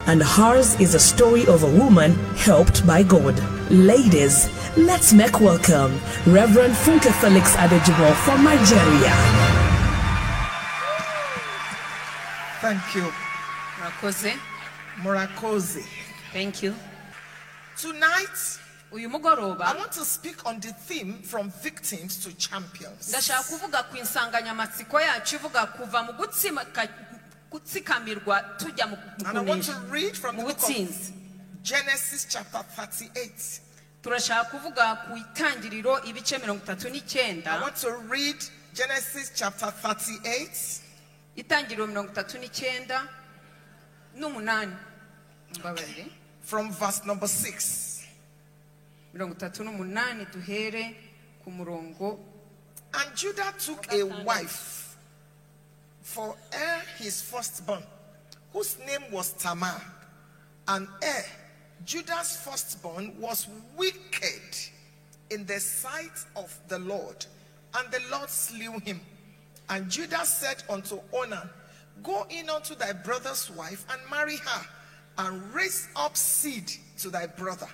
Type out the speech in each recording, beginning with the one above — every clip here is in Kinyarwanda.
and hers is a story of a woman helped by God. Ladies, let's make welcome Reverend Funke Felix Adejumo from Nigeria. Thank you. murakoze Murakoze. thank you Tonight, uyu I mugoroba want to speak on the theme from victims to champions. ndashaka kuvuga ku insanganyamatsiko yacu ivuga kuva mu gutsima- gutsikamirwa tujya mu And I want to kunesha read from the mu book butsinzi of Genesis chapter 38. turashaka kuvuga ku itangiriro ibice mirongo itatu I n'icyenda want to read Genesis chapter 38. itangiriro mirongo itatu n'icyenda n'umunani mbabarire From verse number 6. mirongo itatu n'umunani duhere ku murongo And Judah took a wife for Er his firstborn, whose name was Tamar. And Er, Judah's firstborn, was wicked in the sight of the Lord. And the Lord slew him. And Judah said unto Onan, Go in unto thy brother's wife and marry her, and raise up seed to thy brother.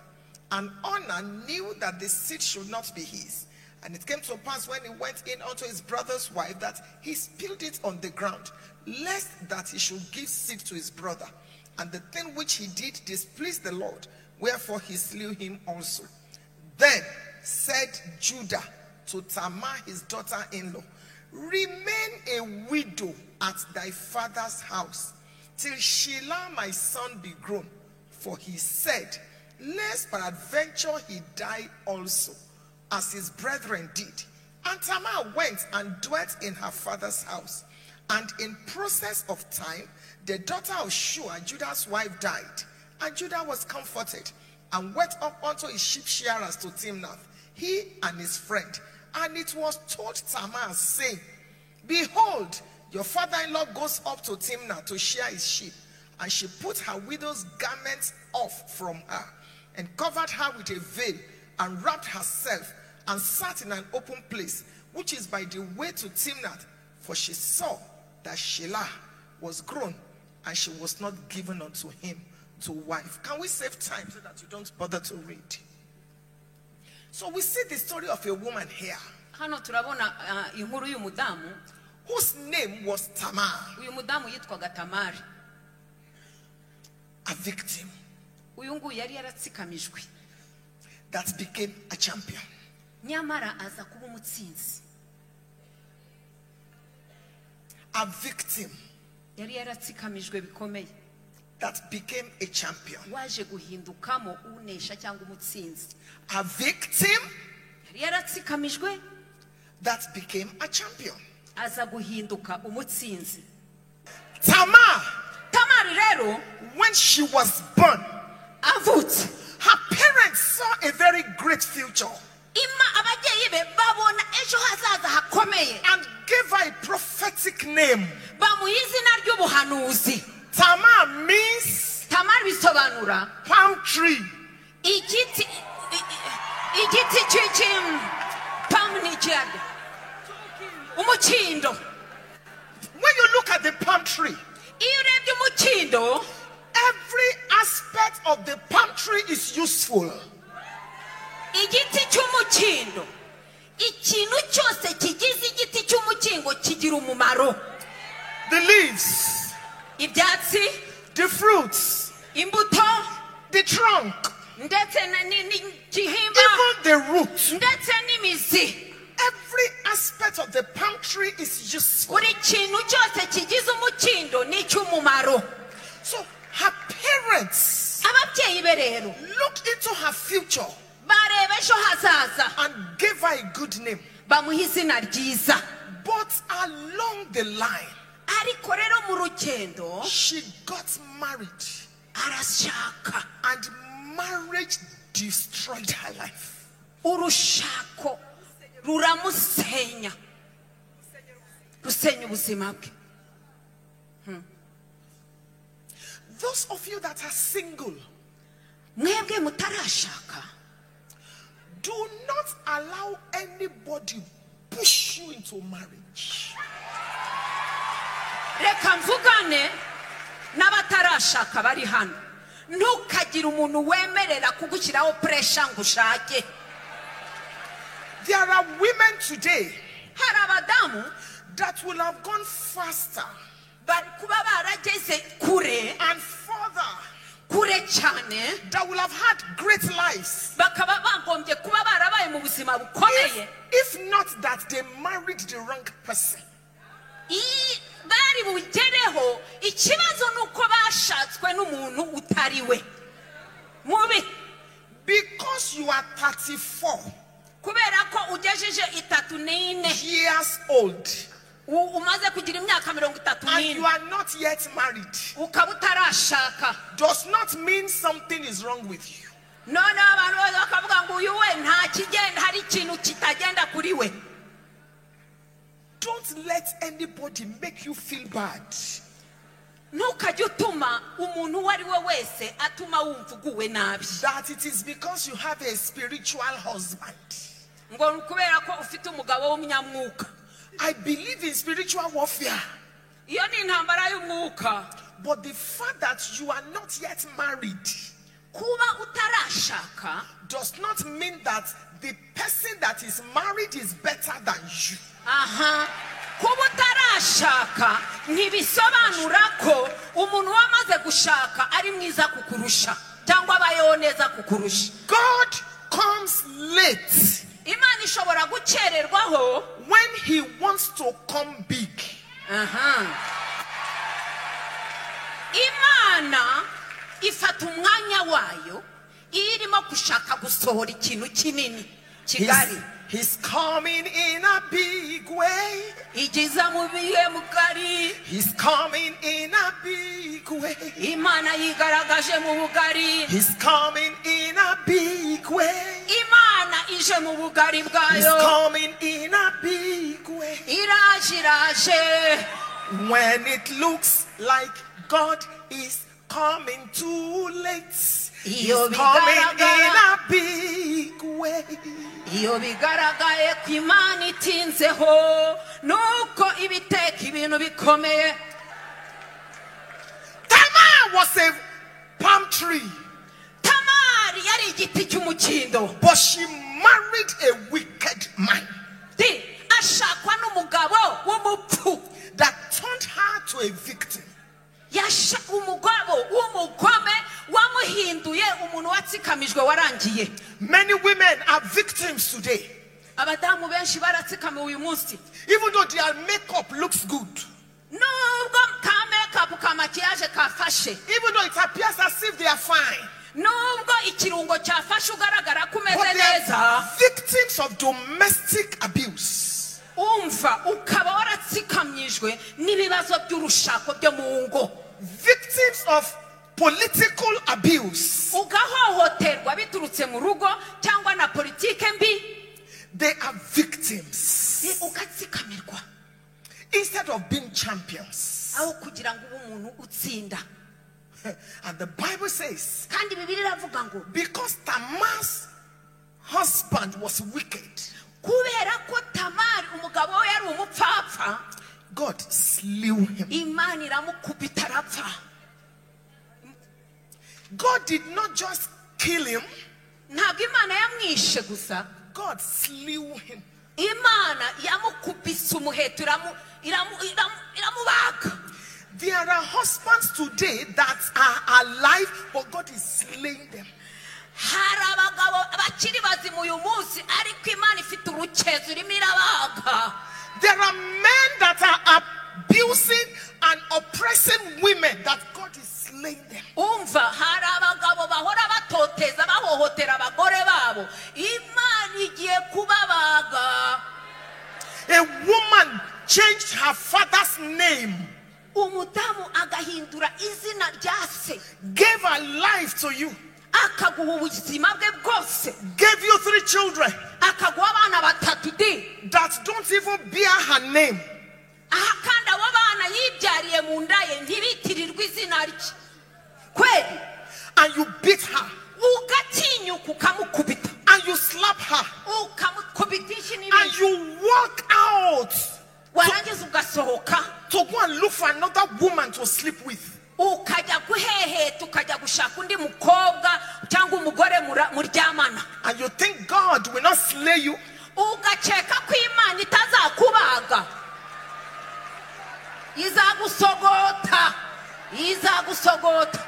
And Onan knew that the seed should not be his. And it came to pass when he went in unto his brother's wife that he spilled it on the ground, lest that he should give seed to his brother. And the thing which he did displeased the Lord, wherefore he slew him also. Then said Judah to Tamar, his daughter in law, Remain a widow at thy father's house till Shelah my son be grown. For he said, Lest peradventure he die also, as his brethren did. And Tamar went and dwelt in her father's house. And in process of time, the daughter of Shua, Judah's wife, died. And Judah was comforted and went up unto his sheep shearers to Timnath, he and his friend. And it was told Tamar, saying, Behold, your father in law goes up to Timnath to shear his sheep. And she put her widow's garments off from her, and covered her with a veil, and wrapped herself, and sat in an open place, which is by the way to Timnath. For she saw that Shelah was grown, and she was not given unto him to wife. Can we save time so that you don't bother to read? So we see the story of a woman here hano turabona ah, inkuru y'uyu mudamu whose name was Tamar, uyu mudamu yitwaga tamari a victim uyu nguyu yari yaratsikamijwe that became a champion. nyamara aza kuba umutsinzi A victim yari yaratsikamijwe bikomeye that became a champion. waje guhindukamo unesha cyangwa umutsinzi A victim yari yaratsikamijwe that became a champion. aza guhinduka umutsinzi Tamar, tamari rero when she was born, avutse her parents saw a very great future ima ababyeyi be babona ejo hazaza hakomeye and gave her a prophetic name. bamuha izina ry'ubuhanuzi Tamar means tamari bisobanura palm tree. igiti i- i- igiti cy'iki- pamu ni iki yaryo? umukindo When you look at the palm tree, iyo urebye umukindo every aspect of the palm tree is useful. igiti cy'umukindo ikintu cyose kigize igiti cy'umukingo kigira umumaro The leaves, ibyatsi the fruits, imbuto the trunk, ndetse na- ni- n'igihimba even the root. ndetse n'imizi Every aspect of the palm tree is useful. buri kintu cyose kigize umukindo ni icy'umumaro So her parents ababyeyi be rero looked into her future bareba ejo hazaza and gave her a good name. bamuha izina ryiza But along the line, ariko rero mu rugendo she got married, arashaka and marriage destroyed her life. urushako ruramusenya rusenya ubuzima bwe Those of you that are single, mwebwe mutarashaka do not allow anybody push you into marriage. reka mvugane n'abatarashaka bari hano ntukagire umuntu wemerera kugushyiraho puresha ngo ushake There are women today hari abadamu that will have gone faster bari kuba barageze kure and further, kure cyane that will have had great lives. bakaba bagombye kuba barabaye mu buzima bukomeye If, if not that they married the wrong person. Iyi- bari bugereho ikibazo ni uko bashatswe n'umuntu utari we mubi Because you are 34 kubera ko ugejeje itatu n'ine years old u- umaze kugira imyaka mirongo itatu and you n'ine are not yet married, ukaba utarashaka does not mean something is wrong with you. noneho abantu bose bakavuga ngo uyu we nta kigenda hari ikintu kitagenda kuri we Don't let anybody make you feel bad. ntukajye utuma umuntu uwo ari we wese atuma wumva uguwe nabi That it is because you have a spiritual husband. ngo ni kubera ko ufite umugabo w'umunyamwuka I believe in spiritual warfare, iyo ni intambara y'umwuka but the fact that you are not yet married kuba utarashaka does not mean that the person that is married is better than you. aha kuba utarashaka ntibisobanura ko umuntu wamaze gushaka ari mwiza kukurusha cyangwa abayeho neza kukurusha God comes late imana ishobora gukererwaho when He wants to come big. aha imana ifata umwanya wayo iyo irimo gushaka gusohora ikintu kinini kigari He's, he's coming in a big way. igiza mu bihe mugari He's coming in a big way. imana yigaragaje mu bugari He's coming in a big way. imana ije mu bugari He's bwayo coming in a big way. iraje iraje When it looks like God is coming too late, He's Iyo coming in bigaragara. a big way. iyo bigaragaye ko imana itinzeho nuko ibiteka ibintu bikomeye Tamar was a palm tree, tamari yari igiti cy'umukindo but she married a wicked man di ashakwa n'umugabo w'umupfu that turned her to a victim. yasha umugabo w'umugome wamuhinduye umuntu watsikamijwe warangiye Many women are victims today, abadamu benshi baratsikamiwe uyu munsi even though their makeup looks good, nubwo ka mekapu ka makiyaje kafashe even though it appears as if they are fine. nubwo ikirungo cyafashe ugaragara ko But umeze they are neza victims of domestic abuse. umva ukaba waratsikamyijwe n'ibibazo by'urushako byo mu ngo Victims of political abuse. ugahohoterwa biturutse mu rugo cyangwa na politike mbi They are victims. ni ugatsikamirwa Instead of being champions. aho kugira ngo ube umuntu utsinda And the Bible says, kandi bibiri iravuga ngo because Tamar's husband was wicked, kubera ko tamari umugabo we yari umupfapfa God slew him. imana iramukubita arapfa God did not just kill him, ntabwo imana yamwishe gusa God slew him. imana yamukubise umuheto iramu- iramu- iramu- iramubaga There are husbands today that are alive, but God is slaying them. hari abagabo bakiri bazima uyu munsi ariko imana ifite urukezo irimo irabaga There are men that are abusing and oppressing women that God is slaying them. umva hari abagabo bahora batoteza bahohotera abagore babo imana igiye kubabaga A woman changed her father's name, umudamu agahindura izina rya se gave her life to you, akaguha ubuzima bwe bwose gave you three children akaguha abana batatu di that don't even bear her name. aha kandi abo bana yibyariye mu nda ye ntibitirirwe izina rye kweli And you beat her, ugatinyuka ukamukubita and you slap her, ukamukubita inshi and n'ibindi you walk out warangiza ugasohoka to go and look for another woman to sleep with. ukajya guheheta ukajya gushaka undi mukobwa cyangwa umugore mura- muryamana And you think God will not slay you? ugakeka ko imana itazakubaga izagusogota izagusogota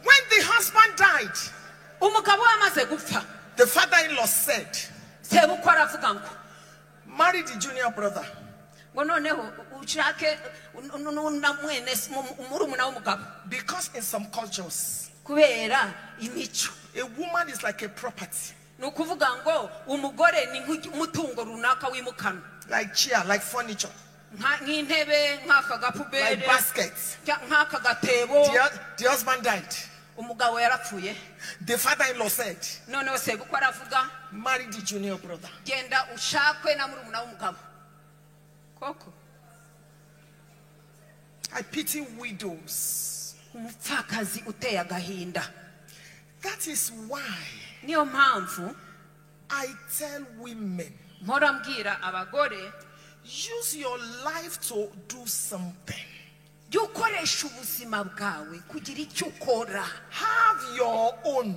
When the husband died, umugabo we amaze gupfa the father in law said, sebukwe aravuga ngo Marry the junior brother. ngo noneho ushake n- n- n- na mwene s- mu- mu- murumuna w'umugabo Because in some cultures, kubera imico a woman is like a property, ni ukuvuga ngo umugore ni nk'umutungo runaka wimukanwa like chair, like furniture, Nka- nk'intebe nk'aka like gapubere basket. cya- nk'aka gatebo The, hu- the husband died. umugabo yarapfuye The father in law said, noneho sebukwe aravuga Marry the junior brother. genda ushakwe na murumuna w'umugabo koko I pity widows. umupfakazi uteye agahinda That is why niyo mpamvu I tell women mpora mbwira abagore use your life to do something. jya ukoresha ubuzima bwawe kugira icyo ukora Have your own.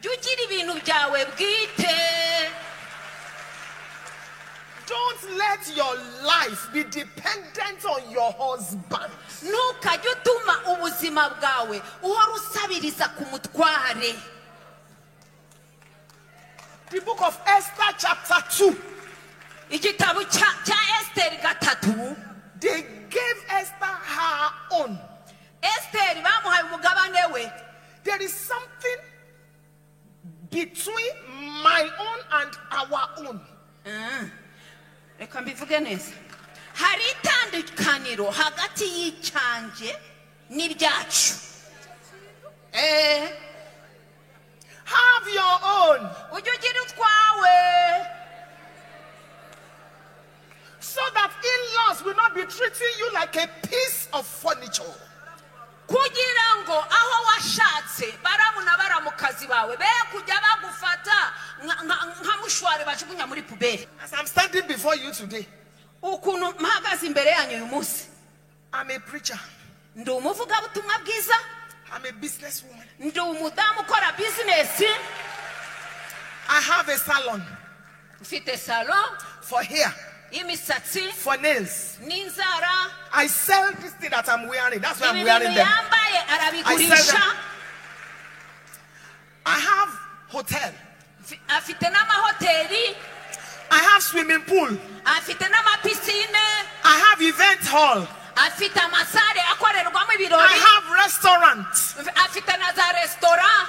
jya ugira ibintu byawe bwite Don't let your life be dependent on your husband. ntukajye utuma ubuzima bwawe uhora usabiriza ku mutware The book of Esther, chapter 2, igitabo cya- cya esiteri gatatu they gave Esther her own. esiteri bamuhaye umugabane we There is something between my own and our own. reka mbivuge neza hari itandukaniro hagati y'icyanjye n'ibyacu eee Have your own ujye ugira utwawe so that in laws will not be treating you like a piece of furniture. kugira ngo aho washatse baramuna baramukazi bawe be kujya bagufata nka- nka- nka mushwari bajugunya muri puberi As I'm standing before you today, ukuntu mpagaze imbere yanyu uyu munsi I'm a preacher, ndi umuvugabutumwa bwiza I'm a businesswoman, ndi umudamu ukora bizinesi I have a salon ufite salo for hair, y'imisatsi for nails. n'inzara I sell this thing that I'm wearing, that's why I'm ibi wearing bintu them. yambaye arabigurisha I have hotel, Fi- afite n'amahoteli I have swimming pool, afite n'amapisine I have event hall, afite amasare akorerwamo ibirori I have restaurant. Fi- afite na za resitora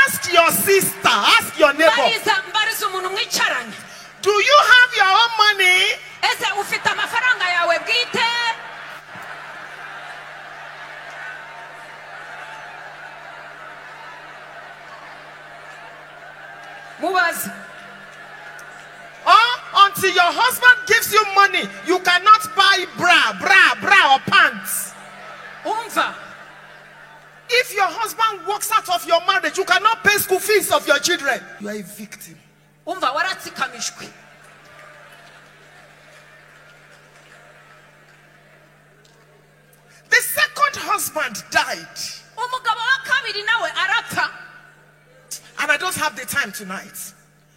Ask your sister, ask your neighbor, mbariza mbariza umuntu mwicaranye do you have your own money? ese ufite amafaranga yawe bwite mubaze Or until your husband gives you money, you cannot buy bra, bra, bra, or pants. umva If your husband walks out of your marriage, you cannot pay school fees of your children. You are a victim. umva waratsikamijwe The second husband died, umugabo wa kabiri nawe arapfa and I don't have the time tonight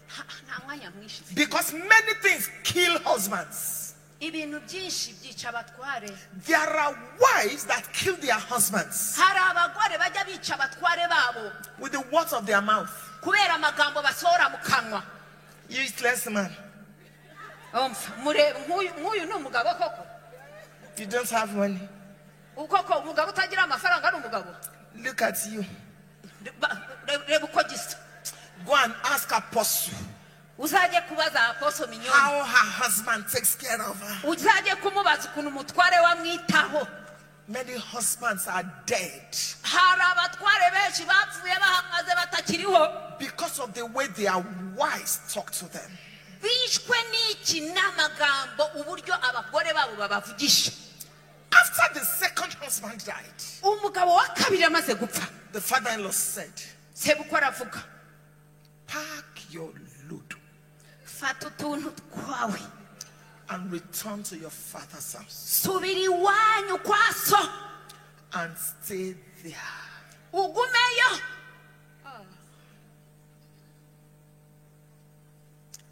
Ha, nta mwanya mwinshi mfite. because many things kill husbands. ibintu byinshi byica abatware There are wives that kill their husbands hari abagore bajya bica abatware babo with the words of their mouth. kubera amagambo basohora mu kanwa Useless man, umva mureba nk'uyu nk'uyu ni umugabo koko you don't have money. ukoko umugabo utagira amafaranga ari umugabo Look at you. Ba- re- reba uko gisa Go and ask Apostle uzajye kubaza aposo minyoni how her husband takes care of her. uzajye kumubaza ukuntu umutware we amwitaho Many husbands are dead hari abatware benshi bapfuye bahagaze batakiriho because of the way their wives talk to them. bishwe n'iki n'amagambo uburyo abagore babo babavugisha After the second husband died, umugabo wa kabiri amaze gupfa the father in law said, sebukwe aravuga Pack your loot fata utuntu twawe and return to your father's house subira iwanyu kwa so and stay there. ugumeyo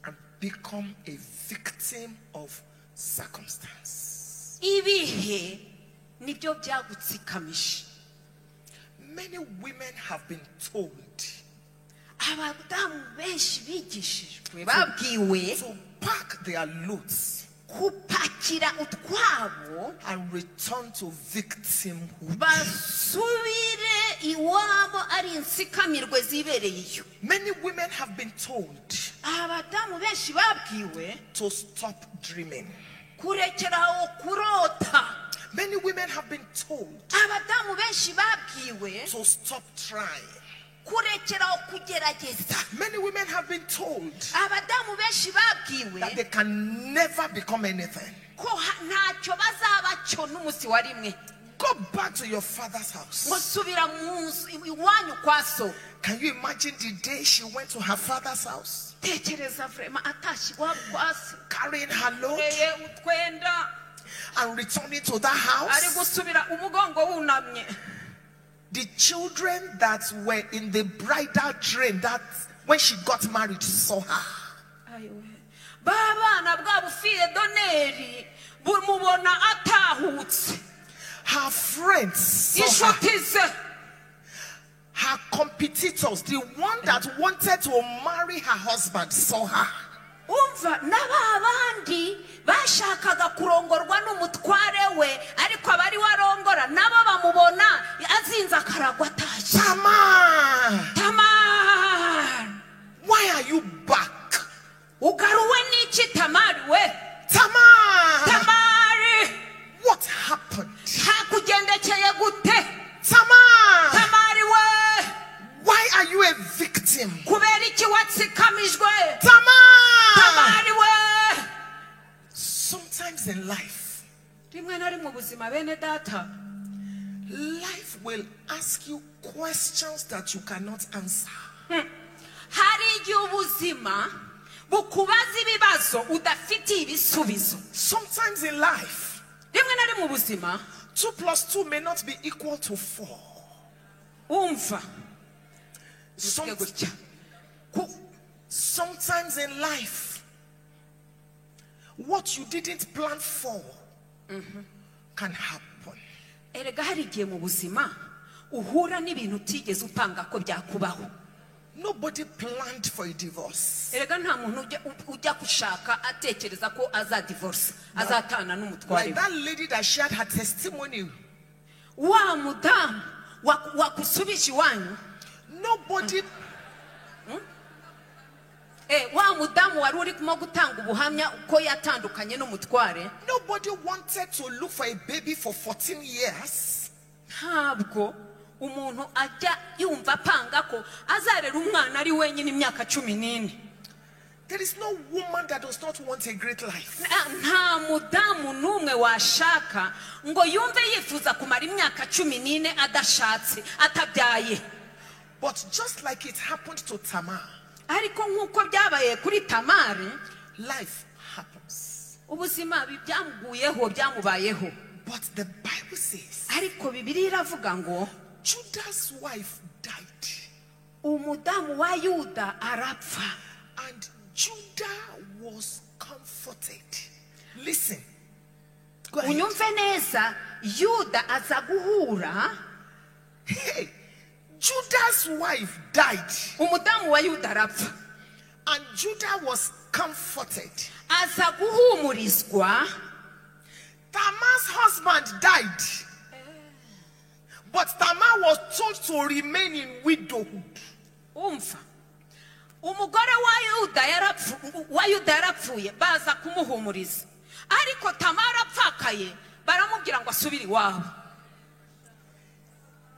and become a victim of circumstance. ibihe nibyo byagutsikamije Many women have been told abadamu benshi bigishijwe babwiwe to pack their loads gupakira utwabo and return to victimhood. basubire iwabo ari insikamirwe zibereyeyo Many women have been told abadamu benshi babwiwe to stop dreaming. kurekeraho kurota Many women have been told abadamu benshi babwiwe to stop trying. kurekeraho kugerageza Many women have been told abadamu benshi babwiwe that they can never become anything. ko ha- ntacyo bazaba cyo n'umunsi wa rimwe Go back to your father's ngo house. subira mu nzu iwanyu kwa so Can you imagine the day she went to her father's house? tekereza vurema atashye iwabo kwa se carrying her load ateye utwenda and returning to that ari house. gusubira umugongo wunamye The children that were in the bridal train that when she got married saw her. ba bana bwa bufiye doneri bumubona atahutse Her friends saw her. inshuti ze Her competitors, the one that wanted to marry her husband, saw her. umva na ba bandi bashakaga kurongorwa n'umutware we ariko abari warongora nabo bamubona azinze akaragwa atashye Tamar, tamari why are you back? ugaruwe n'iki tamari we Tamar, tamari what happened? hakugendekeye gute Tamar, tamari we why are you a victim? kubera iki watsikamijwe Tamar, tamari we sometimes in life, rimwe na rimwe ubuzima bene data Life will ask you questions that you cannot answer. hari igihe ubuzima bukubaza ibibazo udafitiye ibisubizo Sometimes in life, rimwe na rimwe ubuzima 2 plus 2 may not be equal to 4. wumva Some- gutya Ku- sometimes in life, what you didn't plan for can happen. erega hari igihe mu buzima uhura n'ibintu utigeze upanga ko byakubaho Nobody planned for a divorce. erega nta muntu ujya- ujya gushaka atekereza ko azadivorisa azatana n'umutware Like we that lady that shared her testimony. wa mudamu waku- wakusubije iwanyu Nobody, eh, wa mudamu wari urimo gutanga ubuhamya ko yatandukanye n'umutware nobody wanted to look for a baby for 14 years. ntabwo umuntu ajya yumva apanga ko azarera umwana ari wenyine imyaka cumi n'ine There is no woman that does not want a great life. Nta- nta mudamu n'umwe washaka ngo yumve yifuza kumara imyaka cumi n'ine adashatse atabyaye But just like it happened to Tamar, ariko nk'uko byabaye kuri tamari life happens. ubuzima bi- byamuguyeho byamubayeho But the Bible says ariko bibiri iravuga ngo Judah's wife died, umudamu wa yuda arapfa and Judah was comforted. Listen. Go ahead. unyumve neza yuda aza guhura Hey, Judah's wife died, umudamu wa yuda arapfa and Judah was comforted. aza guhumurizwa Tamar's husband died, but Tamar was told to remain in widowhood. umva umugore wa yuda yarapfu- wa yuda yarapfuye baza kumuhumuriza ariko tamara apfakaye baramubwira ngo asubire iwabo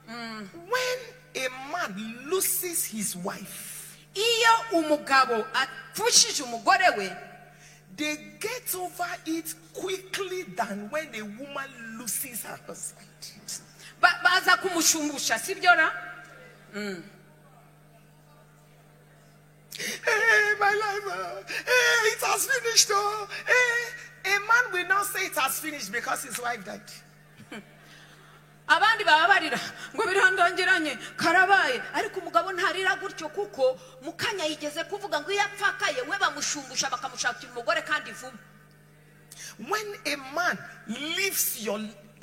When a man loses his wife, iyo umugabo apfushije umugore we they get over it quickly than when a woman loses her husband. ba- baza kumushumbusha si byo ra Hey, my life, oh, hey, it has finished. Oh, hey. A man will not say it has finished because his wife died. abandi baba barira ngo birandongeranye karabaye ariko umugabo ntarira gutyo kuko mukanya yigeze kuvuga ngo iyo apfakaye we bamushungusha bakamushakira umugore kandi vuba When a man lives your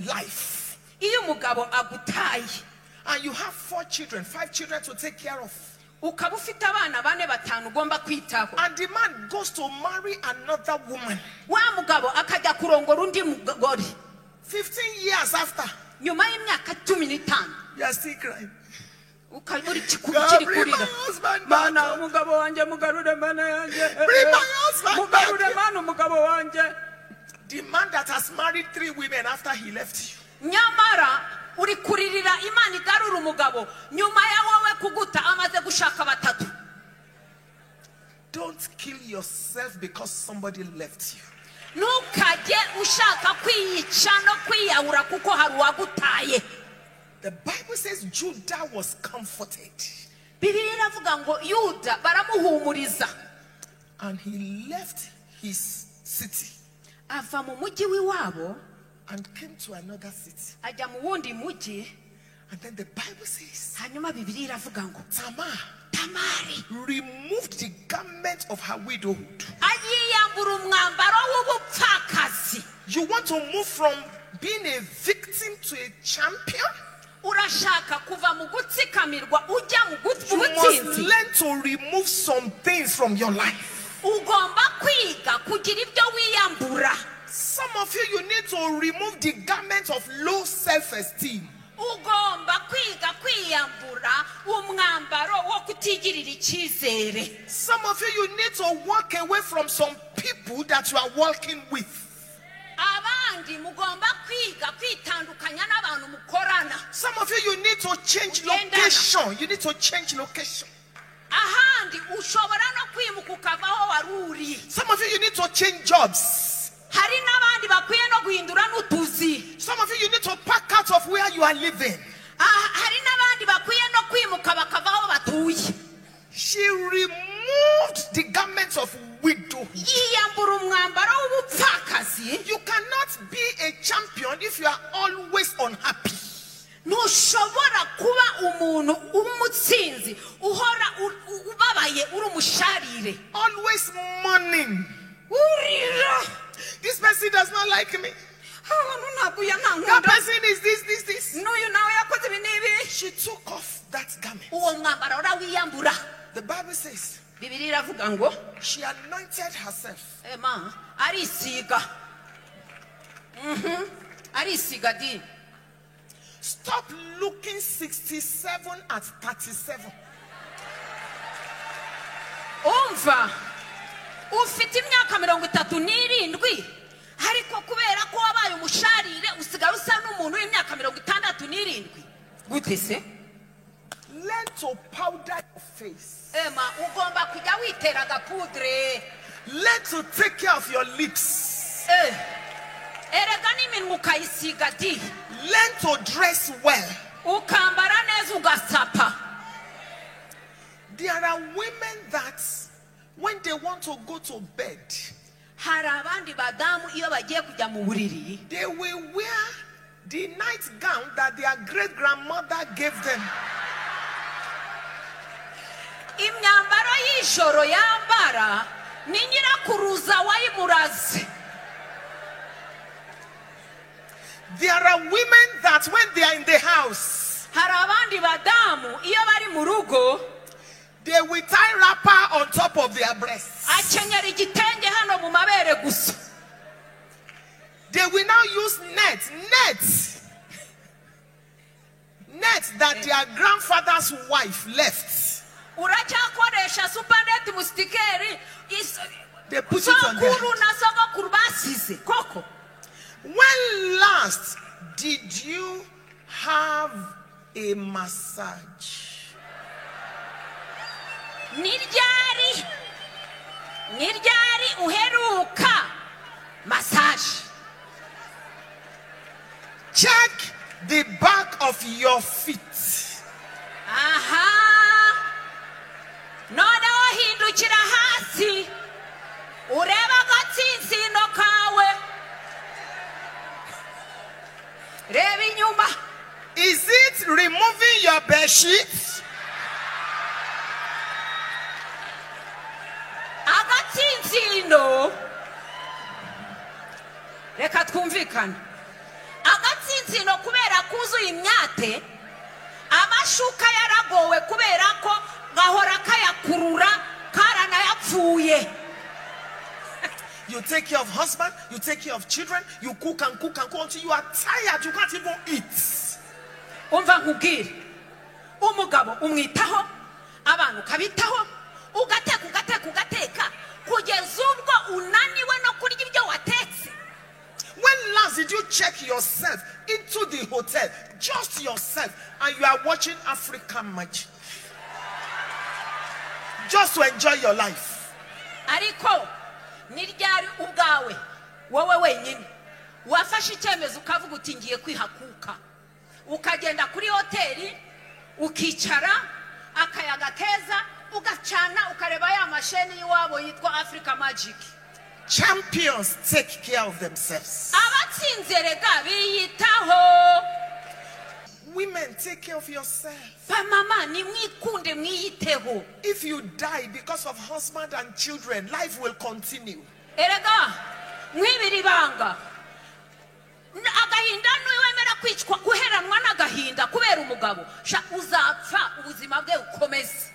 life iyo umugabo agutaye and you have four children, five children to take care of, ukaba ufite abana bane batanu ugomba kwitaho and the man goes to marry another woman wa mugabo akajya kurongora undi mugore 15 years after, nyuma y'imyaka cumi n'itanu you are still crying. ukaba uri kikuri God, kiri bring my kurira husband back. mana umugabo wanjye mugarure mana yanjye Bring my husband mugarure back. mana umugabo wanjye The man that has married three women after he left you. nyamara uri kuririra imana igarura umugabo nyuma ya wowe kuguta amaze gushaka batatu Don't kill yourself because somebody left you. ntukajye ushaka kwiyica no kwiyahura kuko hari uwagutaye The Bible says Judah was comforted bibiliya iravuga ngo yuda baramuhumuriza and he left his city ava mu mujyi w'iwabo and came to another city. ajya mu wundi mujyi And then the Bible says hanyuma bibiliya iravuga ngo Tamar tamari removed the garment of her widowhood. ayiyambura umwambaro w'ubupfakazi You want to move from being a victim to a champion? urashaka kuva mu gutsikamirwa ujya mu gut- You mu must butsinzi learn to remove some things from your life. ugomba kwiga kugira ibyo wiyambura Some of you, you need to remove the garment of low self esteem. ugomba kwiga kwiyambura umwambaro wo kutigirira icyizere Some of you, you need to walk away from some people that you are walking with. abandi mugomba kwiga kwitandukanya n'abantu mukorana Some of you, you need to change Uganda. location. You need to change location. ahandi ushobora no kwimuka ukava aho wari uri Some of you, you need to change jobs. hari n'abandi bakwiye no guhindura n'utuzi Some of you, you need to pack out of where you are living. Ah, hari n'abandi bakwiye no kwimuka bakava aho batuye She removed the garments of widow. yiyambura umwambaro w'ubupfakazi You cannot be a champion if you are always unhappy. ntushobora kuba umuntu w'umutsinzi uhora u- u- ubabaye uri umusharire Always mourning. urira This person does not like me. abantu ntabwo uya That ntankunda person is this, this, this. n'uyu nawe yakoze ibi n'ibi She took off that garment. uwo mwambaro urawiyambura The Bible says bibiri iravuga ngo she anointed herself. ema arisiga Mhm, arisiga di Stop looking 67 at 37. umva ufite imyaka mirongo itatu n'irindwi ariko kubera ko wabaye umusharire usigaye usa n'umuntu w'imyaka mirongo itandatu n'irindwi gute se Learn to powder your face. ema ugomba kujya witera agapudure Learn to take care of your lips. Eh, erega n'iminwa ukayisiga di Learn to dress well. ukambara neza ugasapa There are women that, when they want to go to bed, hari abandi badamu iyo bagiye kujya mu buriri they will wear the nightgown that their great grandmother gave them. imyambaro y'ijoro yambara ni nyirakuruza wayimuraze There are women that, when they are in the house, hari abandi badamu iyo bari mu rugo they will tie wrapper on top of their breasts. akenyera igitenge hano mu mabere gusa They will now use nets, nets, nets that their grandfather's wife left. uracyakoresha supaneti musitikeri is- They put it on their sokuru na sogokuru basize koko When last did you have a massage? ni ryari ni ryari uheruka masaje Check the back of your feet. aha noneho hinda urebe agatsinsino kawe reba inyuma Is it removing your bed sheets? agatsinsino reka twumvikane agatsinsino kubera kuzuye imyate amashuka yaragowe kubera ko gahora kayakurura karanayapfuye You take care of husband, you take care of children, you cook and cook and cook until you are tired, you can't even eat. umva nkubwire umugabo umwitaho abantu ukabitaho ugateka ugateka ugateka kugeza ubwo unaniwe no kurya ibyo watetse When last did you check yourself into the hotel, just yourself, and you are watching African magic? Just to enjoy your life. ariko ni ryari ubwawe wowe wenyine wafashe icyemezo ukavuga uti ngiye kwihakuka ukagenda kuri hoteli ukicara akayaga keza ugacana ukareba ya masheni y'iwabo yitwa afurika magiki Champions take care of themselves. abatsinze rega biyitaho Women, take care of yourself. bamama nimwikunde mwiyiteho If you die because of husband and children, life will continue. erega mwibira ibanga N- agahinda ntiwemera kwicwa guheranwa n'agahinda kubera umugabo sha uzapfa ubuzima bwe bukomeze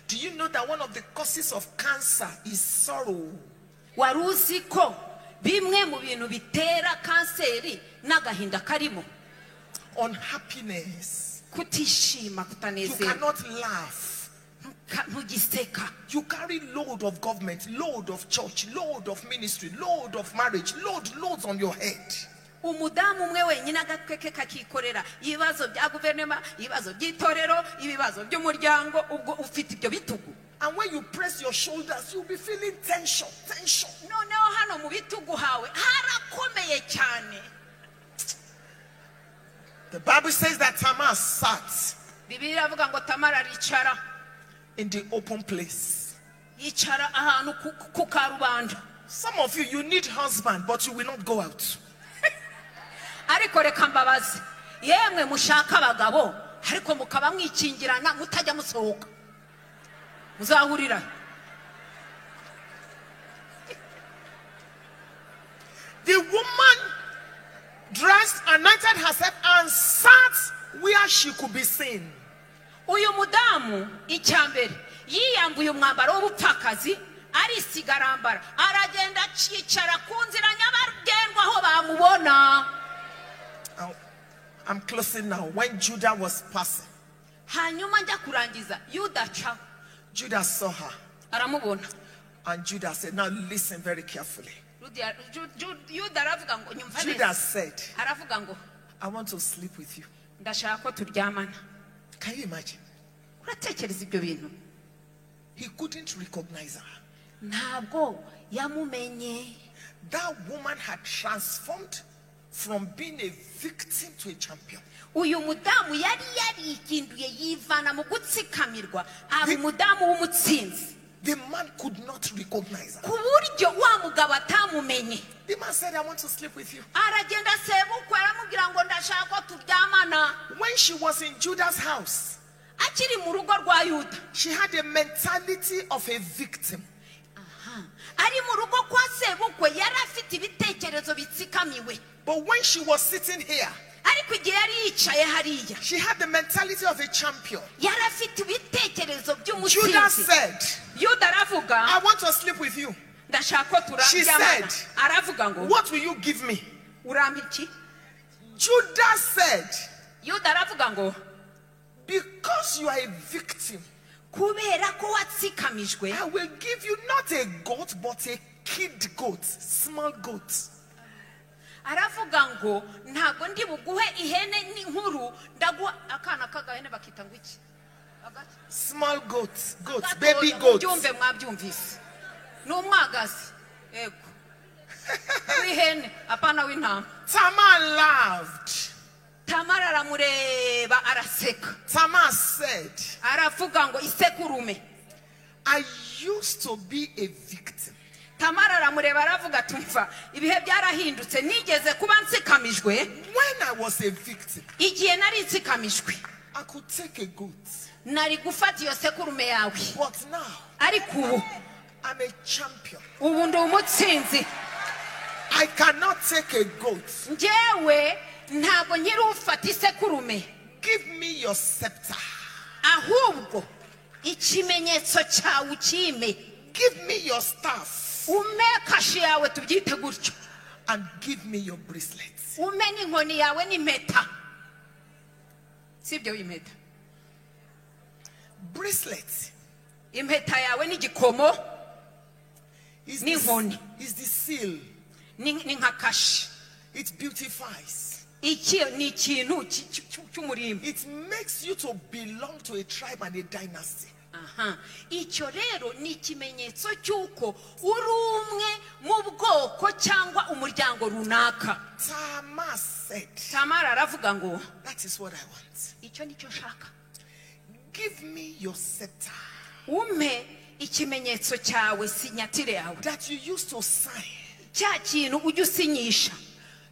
Do you know that one of the causes of cancer is sorrow? wari uzi ko bimwe mu bintu bitera kanseri n'agahinda karimo Unhappiness. kutishima You kutanezerwa cannot laugh. Ntuka- ntugiseka You carry load of government, load of church, load of ministry, load of marriage, load, loads on your head. umudamu umwe wenyine agatwe ke kakikorera ibibazo bya guverinoma ibibazo by'itorero ibibazo by'umuryango ubwo ufite ibyo bitugu And when you press your shoulders, you'll be feeling tension, tension. noneho hano mu bitugu hawe harakomeye cyane The Bible says that Tamar sat bibiliya iravuga ngo tamara aricara in the open place. yicara ahantu ku- ku karubanda Some of you, you need husband, but you will not go out. ariko reka mbabaze yemwe mushaka abagabo ariko mukaba mwikingirana mutajya musohoka muzahurira The woman dressed, anointed herself, and sat where she could be seen. uyu mudamu icya mbere yiyambuye umwambaro w'ubupfakazi arisiga arambara aragenda akicara ku nzira nyabagendwa aho bamubona Now, I'm closing now. When Judah was passing, hanyuma njya kurangiza yudaca Judah saw her, aramubona and Judah said, Now listen very carefully. Rudia- Ju- Ju- yuda aravuga ngo nyumva Judah neza said, aravuga ngo I want to sleep with you. ndashaka ko turyamana Can you imagine? uratekereza ibyo bintu He couldn't recognize her. ntabwo yamumenye That woman had transformed from being a victim to a champion. uyu mudamu yari yarikinduye yivana mu gutsikamirwa aba umudamu w'umutsinzi The man could not recognize her. ku buryo wa mugabo atamumenye The man said, I want to sleep with you. aragenda asebukwa aramubwira ngo ndashaka ko turyamana When she was in Judah's house, akiri mu rugo rwa yuda she had a mentality of a victim. ari mu rugo kwa sebukwe yari afite ibitekerezo bitsikamiwe But when she was sitting here, ariko igihe yari yicaye hariya she had the mentality of a champion. yari afite Judah ibitekerezo by'umutsinzi said, yuda aravuga I want to sleep with you. ndashaka ko She turaryamana said, aravuga ngo What will you give me? urampa iki Judah said, yuda aravuga ngo Because you are a victim, kubera ko watsikamijwe I will give you not a goat, but a kid goat, small goat. aravuga ngo ntabwo ndi buguhe ihene ni- nkuru ndaguha akana k'agahene bakita ngo iki Agato- Small goat, goat, agatoya, baby goat. mubyumve mwabyumvise ni umwagazi yego w'ihene apana w'intama Tamar laughed. tamara aramureba araseka Tamar said, aravuga ngo isekurume I used to be a victim. tamara aramureba aravuga tumva ibihe byarahindutse nigeze kuba nsikamijwe When I was a victim, igihe nari nsikamijwe I could take a goat. nari gufata iyo sekurume yawe But now, ariko ubu I'm a champion. ubu ndi umutsinzi I cannot take a goat. njyewe ntabwo nkiri ufata isekurume Give me your scepter. ahubwo ikimenyetso cyawe ukime Give me your staff. ume kashi yawe tubyite gutyo And give me your bracelets. ume n'inkoni yawe n'impeta si ibyo impeta Bracelets impeta yawe n'igikomo is Ni the, honi. is the seal. ni ni nka kashi It beautifies. iki ni ikintu ki- ki- ki- cy'umurimbo It makes you to belong to a tribe and a dynasty. aha icyo rero ni ikimenyetso cy'uko uri umwe mu bwoko cyangwa umuryango runaka Tama said, tamara aravuga ngo That is what I want. icyo ni cyo nshaka Give me your scepter ume ikimenyetso cyawe sinyatire yawe that you used to sign, cya kintu ujya usinyisha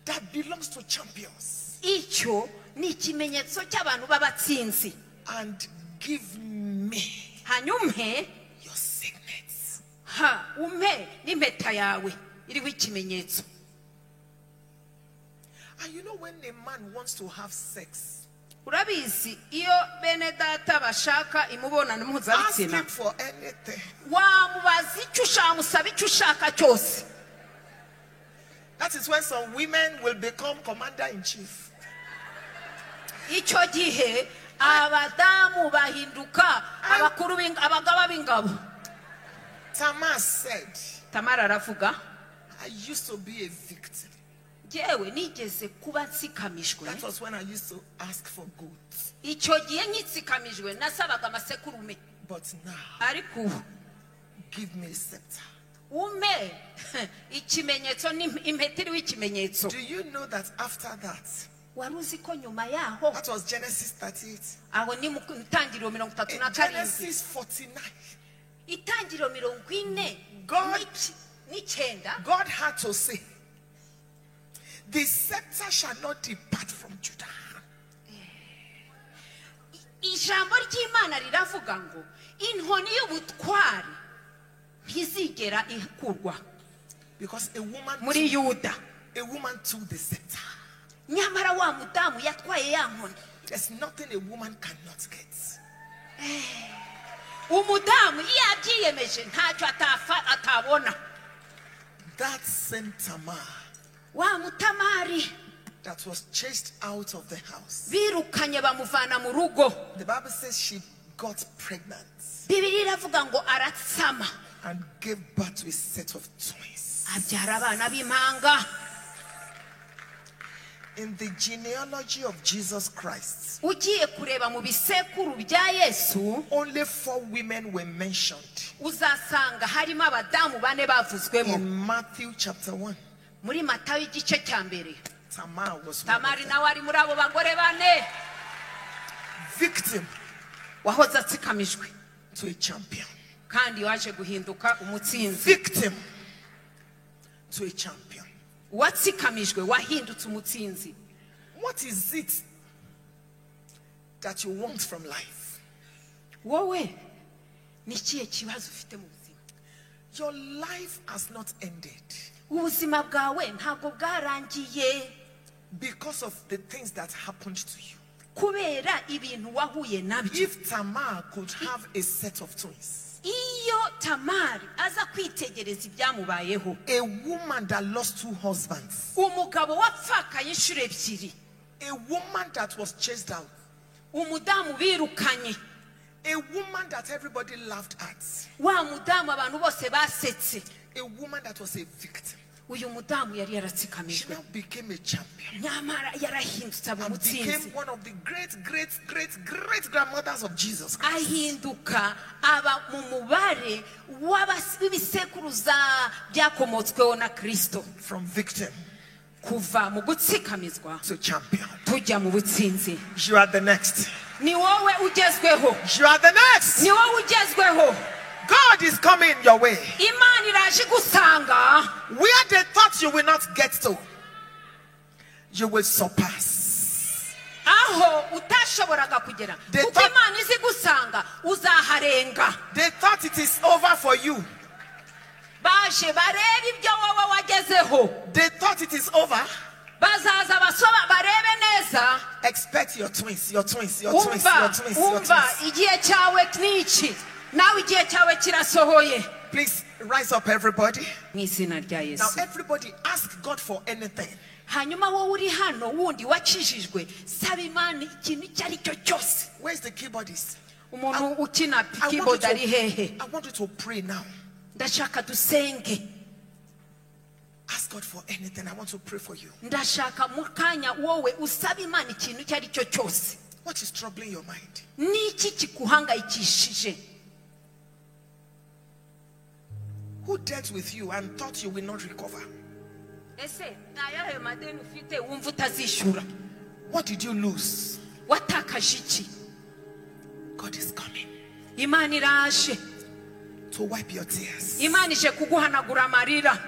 that belongs to champions, icyo ni ikimenyetso cy'abantu b'abatsinzi and give me hanyuma your signet. ha ume n'impeta yawe iriho ikimenyetso And you know, when a man wants to have sex, urabizi iyo bene data bashaka imibonano ask him mpuzabitsina for anything. wamubaza icyo ushaka amusaba icyo ushaka cyose That is when some women will become commander in chief. icyo gihe abadamu bahinduka abakuru b'ing- abagaba b'ingabo Tamar said, tamara aravuga I used to be a victim. njyewe nigeze kuba nsikamijwe That was when I used to ask for goods. icyo gihe nkitsikamijwe nasabaga amasekurume But now, ariko ubu give me a scepter. ume ikimenyetso n'im- impeta iriho ikimenyetso Do you know that after that, wari uzi ko nyuma yaho that was Genesis 38, aho ni mu ntangiriro mirongo itatu na In karindwi Genesis 49, itangiriro mirongo ine God- n'iki- n'icyenda God had to say, The scepter shall not depart from Judah, ijambo ry'imana riravuga ngo inkoni y'ubutwari ntizigera ikurwa because a woman, muri yuda a woman took the scepter. nyamara wa mudamu yatwaye ya nkoni There's nothing a woman cannot get. umudamu iyo abyiyemeje ntacyo atafa atabona That same Tamar wa mutamari that was chased out of the house. birukanye bamuvana mu rugo The Bible says she got pregnant bibiri iravuga ngo aratsama and gave birth to a set of twins. abyara abana b'impanga In the genealogy of Jesus Christ, ugiye kureba mu bisekuru bya yesu only four women were mentioned uzasanga harimo abadamu bane bavuzwemo in Matthew chapter 1. muri matayo igice cya mbere Tamar was one of tamari them. nawe ari muri abo bagore bane victim wahoze atsikamijwe to a champion. kandi waje guhinduka umutsinzi Victim to a champion. uwatsikamijwe wahindutse umutsinzi What is it that you want from life? wowe ni ikihe kibazo ufite mu buzima Your life has not ended ubuzima bwawe ntabwo bwarangiye because of the things that happened to you. kubera ibintu wahuye nabyo If Tamar could have a set of twins, iyo tamari aza kwitegereza ibyamubayeho a woman that lost two husbands, umugabo wapfakaye inshuro ebyiri a woman that was chased out, umudamu birukanye a woman that everybody laughed at, wa mudamu abantu bose basetse a woman that was a victim, uyu mudamu yari she yaratsikamijwe now became a champion. nyamara yarahindutse aba and became umutsinzi one of the great, great, great, great grandmothers of Jesus Christ. ahinduka aba mu mubare w'abas- w'ibisekuruza byakomotsweho na kirisito From victim kuva mu gutsikamizwa to champion. tujya mu butsinzi You are the next. ni wowe ugezweho You are the next. ni wowe ugezweho God is coming your way. imana yaje igusanga Where they thought you will not get to, you will surpass. aho utashoboraga kugera They kuko thought- imana izi igusanga uzaharenga They thought it is over for you. baje barebe ibyo wowe wagezeho They thought it is over. bazaza basoma barebe neza Expect your twins, your twins, your twins, umva your twins, your umva twins. igihe cyawe ni iki nawe igihe cyawe kirasohoye Please rise up, everybody. mu izina rya Now, yesu everybody, ask God for anything. hanyuma wowe uri hano wundi wakijijwe saba imana ikintu icyo ari cyo cyose Where's the keyboardist? umuntu ukina I want, keyboard you ari hehe to, I want you to pray now. ndashaka dusenge Ask God for anything. I want to pray for you. ndashaka mu kanya wowe usaba imana ikintu icyo ari cyo cyose What is troubling your mind? niki kiguhangayikishije Who dealt with you and thought you will not recover? ese ni ayahe madeni ufite wumva utazishyura What did you lose? watakaje iki God is coming imana iraje to wipe your tears, imana ije kuguhanagura amarira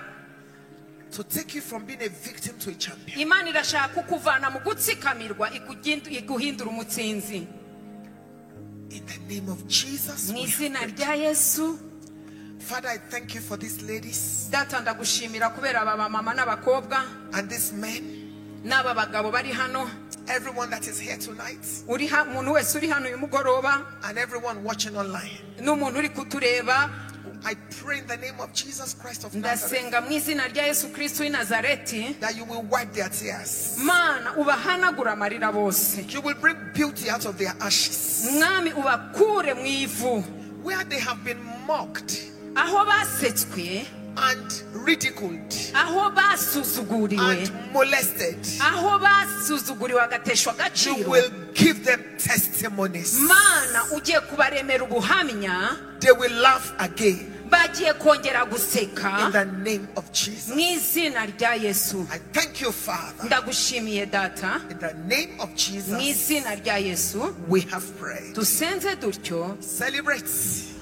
to take you from being a victim to a champion. imana irashaka kukuvana mu gutsikamirwa ikugindu- iguhindura umutsinzi In the name of Jesus. mu we have izina prayed. rya yesu Father, I thank you for these ladies data ndagushimira kubera aba bamama n'abakobwa and these men, n'aba bagabo bari hano everyone that is here tonight, uri ha- umuntu wese uri hano uyu mugoroba and everyone watching online. n'umuntu uri kutureba I pray in the name of Jesus Christ of Nazareth ndasenga mu izina rya yesu kristo w'i nazareti that you will wipe their tears. mana ubahanagura amarira bose You will bring beauty out of their ashes. mwami ubakure mu ivu Where they have been mocked aho basetswe and ridiculed aho basuzuguriwe and molested, aho basuzuguriwe bagateshwa you agaciro will give them testimonies. mana ugiye kubaremera ubuhamya They will laugh again bagiye kongera in guseka the name of mu Jesus. izina rya yesu I thank you, Father. ndagushimiye data In the name of mu Jesus, izina rya yesu we have prayed. dusenze dutyo Celebrate.